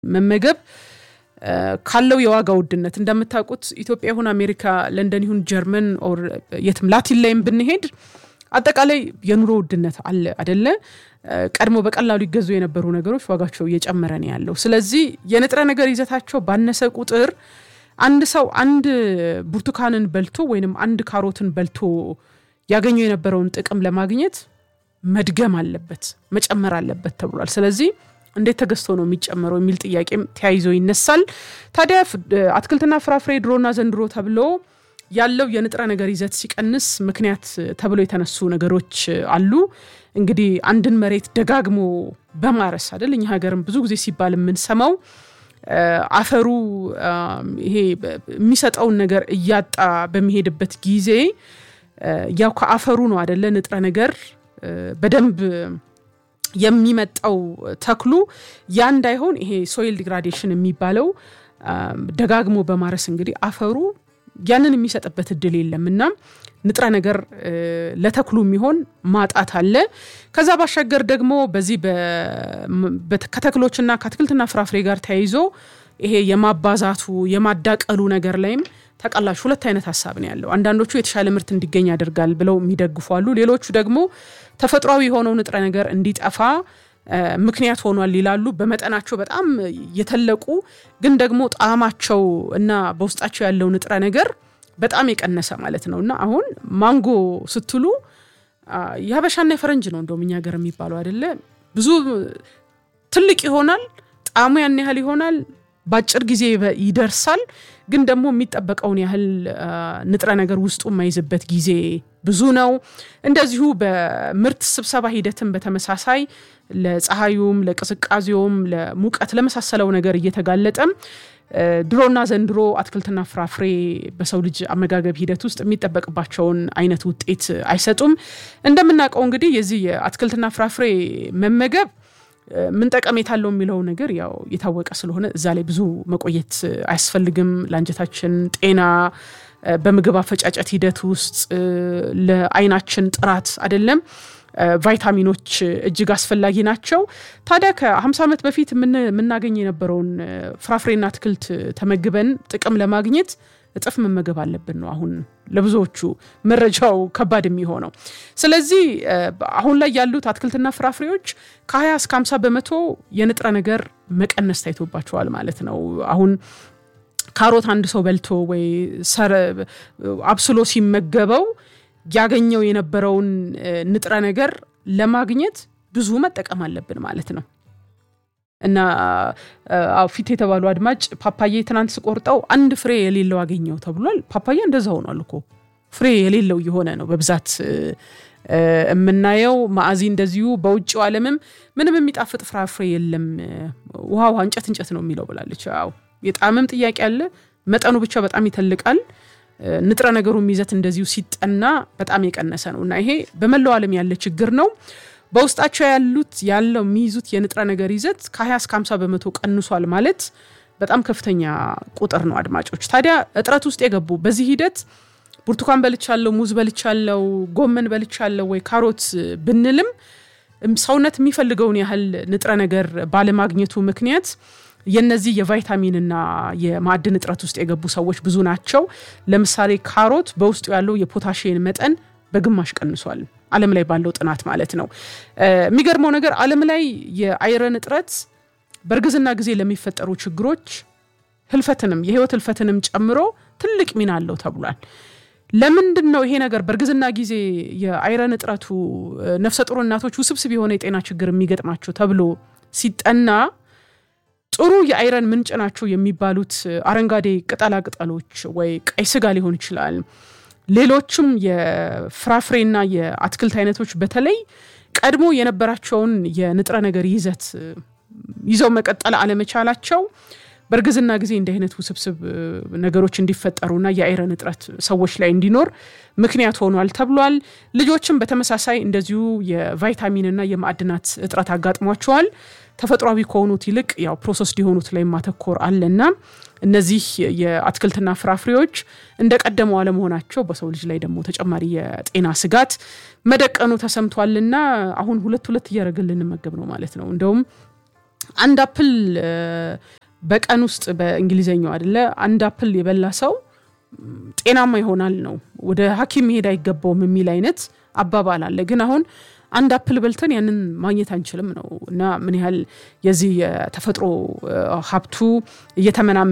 መመገብ ካለው የዋጋ ውድነት እንደምታውቁት ኢትዮጵያ ይሁን አሜሪካ፣ ለንደን ይሁን ጀርመን ኦር የትም ላቲን ላይም ብንሄድ አጠቃላይ የኑሮ ውድነት አለ አደለ? ቀድሞ በቀላሉ ይገዙ የነበሩ ነገሮች ዋጋቸው እየጨመረ ነው ያለው። ስለዚህ የንጥረ ነገር ይዘታቸው ባነሰ ቁጥር አንድ ሰው አንድ ብርቱካንን በልቶ ወይንም አንድ ካሮትን በልቶ ያገኘው የነበረውን ጥቅም ለማግኘት መድገም አለበት፣ መጨመር አለበት ተብሏል። ስለዚህ እንዴት ተገዝቶ ነው የሚጨመረው የሚል ጥያቄም ተያይዞ ይነሳል። ታዲያ አትክልትና ፍራፍሬ ድሮና ዘንድሮ ተብሎ ያለው የንጥረ ነገር ይዘት ሲቀንስ ምክንያት ተብሎ የተነሱ ነገሮች አሉ። እንግዲህ አንድን መሬት ደጋግሞ በማረስ አይደል እኛ ሀገርም ብዙ ጊዜ ሲባል የምንሰማው አፈሩ ይሄ የሚሰጠውን ነገር እያጣ በሚሄድበት ጊዜ ያው ከአፈሩ ነው አደለ ንጥረ ነገር በደንብ የሚመጣው ተክሉ ያ እንዳይሆን ይሄ ሶይል ዲግራዴሽን የሚባለው ደጋግሞ በማረስ እንግዲህ አፈሩ ያንን የሚሰጥበት እድል የለም እና ንጥረ ነገር ለተክሉ የሚሆን ማጣት አለ። ከዛ ባሻገር ደግሞ በዚህ ከተክሎችና ከአትክልትና ፍራፍሬ ጋር ተያይዞ ይሄ የማባዛቱ የማዳቀሉ ነገር ላይም ተቀላሽ ሁለት አይነት ሀሳብ ነው ያለው። አንዳንዶቹ የተሻለ ምርት እንዲገኝ ያደርጋል ብለው የሚደግፉ አሉ። ሌሎቹ ደግሞ ተፈጥሯዊ የሆነው ንጥረ ነገር እንዲጠፋ ምክንያት ሆኗል ይላሉ። በመጠናቸው በጣም የተለቁ ግን ደግሞ ጣዕማቸው እና በውስጣቸው ያለው ንጥረ ነገር በጣም የቀነሰ ማለት ነው እና አሁን ማንጎ ስትሉ የሀበሻና የፈረንጅ ነው እንደውም እኛ ሀገር የሚባለው አይደለ። ብዙ ትልቅ ይሆናል፣ ጣዕሙ ያን ያህል ይሆናል፣ በአጭር ጊዜ ይደርሳል። ግን ደግሞ የሚጠበቀውን ያህል ንጥረ ነገር ውስጡ የማይዝበት ጊዜ ብዙ ነው። እንደዚሁ በምርት ስብሰባ ሂደትም በተመሳሳይ ለፀሐዩም፣ ለቅዝቃዜውም፣ ለሙቀት ለመሳሰለው ነገር እየተጋለጠም ድሮና ዘንድሮ አትክልትና ፍራፍሬ በሰው ልጅ አመጋገብ ሂደት ውስጥ የሚጠበቅባቸውን አይነት ውጤት አይሰጡም። እንደምናውቀው እንግዲህ የዚህ የአትክልትና ፍራፍሬ መመገብ ምን ጠቀሜታ አለው የሚለው ነገር ያው የታወቀ ስለሆነ እዛ ላይ ብዙ መቆየት አያስፈልግም። ለአንጀታችን ጤና፣ በምግብ አፈጫጨት ሂደት ውስጥ ለአይናችን ጥራት አይደለም ቫይታሚኖች እጅግ አስፈላጊ ናቸው። ታዲያ ከ50 ዓመት በፊት የምናገኝ የነበረውን ፍራፍሬና አትክልት ተመግበን ጥቅም ለማግኘት እጥፍ መመገብ አለብን ነው አሁን ለብዙዎቹ መረጃው ከባድ የሚሆነው። ስለዚህ አሁን ላይ ያሉት አትክልትና ፍራፍሬዎች ከ20 እስከ 50 በመቶ የንጥረ ነገር መቀነስ ታይቶባቸዋል ማለት ነው። አሁን ካሮት አንድ ሰው በልቶ ወይ አብስሎ ሲመገበው ያገኘው የነበረውን ንጥረ ነገር ለማግኘት ብዙ መጠቀም አለብን ማለት ነው። እና ፊት የተባሉ አድማጭ ፓፓዬ ትናንት ስቆርጠው አንድ ፍሬ የሌለው አገኘው ተብሏል። ፓፓዬ እንደዛ ሆኗል እኮ ፍሬ የሌለው የሆነ ነው በብዛት የምናየው። ማዕዚ እንደዚሁ በውጭው ዓለምም ምንም የሚጣፍጥ ፍራፍሬ የለም፣ ውሃ ውሃ እንጨት እንጨት ነው የሚለው ብላለች። አዎ የጣዕምም ጥያቄ አለ። መጠኑ ብቻ በጣም ይተልቃል። ንጥረ ነገሩም ይዘት እንደዚሁ ሲጠና በጣም የቀነሰ ነው እና ይሄ በመላው ዓለም ያለ ችግር ነው። በውስጣቸው ያሉት ያለው የሚይዙት የንጥረ ነገር ይዘት ከ20 እስከ 50 በመቶ ቀንሷል ማለት በጣም ከፍተኛ ቁጥር ነው። አድማጮች ታዲያ እጥረት ውስጥ የገቡ በዚህ ሂደት ብርቱካን በልቻለው፣ ሙዝ በልቻለው፣ ጎመን በልቻለው ወይ ካሮት ብንልም ሰውነት የሚፈልገውን ያህል ንጥረ ነገር ባለማግኘቱ ምክንያት የነዚህ የቫይታሚንና የማዕድን እጥረት ውስጥ የገቡ ሰዎች ብዙ ናቸው። ለምሳሌ ካሮት በውስጡ ያለው የፖታሽን መጠን በግማሽ ቀንሷል። ዓለም ላይ ባለው ጥናት ማለት ነው። የሚገርመው ነገር ዓለም ላይ የአይረን እጥረት በእርግዝና ጊዜ ለሚፈጠሩ ችግሮች ህልፈትንም የህይወት ህልፈትንም ጨምሮ ትልቅ ሚና አለው ተብሏል። ለምንድን ነው ይሄ ነገር በእርግዝና ጊዜ የአይረን እጥረቱ ነፍሰ ጡር እናቶች ውስብስብ የሆነ የጤና ችግር የሚገጥማቸው ተብሎ ሲጠና ጥሩ የአይረን ምንጭ ናቸው የሚባሉት አረንጓዴ ቅጠላ ቅጠሎች ወይ ቀይ ስጋ ሊሆን ይችላል። ሌሎችም የፍራፍሬና የአትክልት አይነቶች በተለይ ቀድሞ የነበራቸውን የንጥረ ነገር ይዘት ይዘው መቀጠል አለመቻላቸው በእርግዝና ጊዜ እንዲህ አይነት ውስብስብ ነገሮች እንዲፈጠሩና የአይረን እጥረት ሰዎች ላይ እንዲኖር ምክንያት ሆኗል ተብሏል። ልጆችም በተመሳሳይ እንደዚሁ የቫይታሚንና የማዕድናት እጥረት አጋጥሟቸዋል። ተፈጥሯዊ ከሆኑት ይልቅ ያው ፕሮሰስ የሆኑት ላይ ማተኮር አለና እነዚህ የአትክልትና ፍራፍሬዎች እንደ ቀደመው አለመሆናቸው በሰው ልጅ ላይ ደግሞ ተጨማሪ የጤና ስጋት መደቀኑ ተሰምቷልና አሁን ሁለት ሁለት እያደረግን ልንመገብ ነው ማለት ነው። እንደውም አንድ አፕል በቀን ውስጥ በእንግሊዘኛው አይደለ አንድ አፕል የበላ ሰው ጤናማ ይሆናል ነው፣ ወደ ሐኪም መሄድ አይገባውም የሚል አይነት አባባል አለ። ግን አሁን አንድ አፕል በልተን ያንን ማግኘት አንችልም ነው እና ምን ያህል የዚህ የተፈጥሮ ሀብቱ እየተመናመ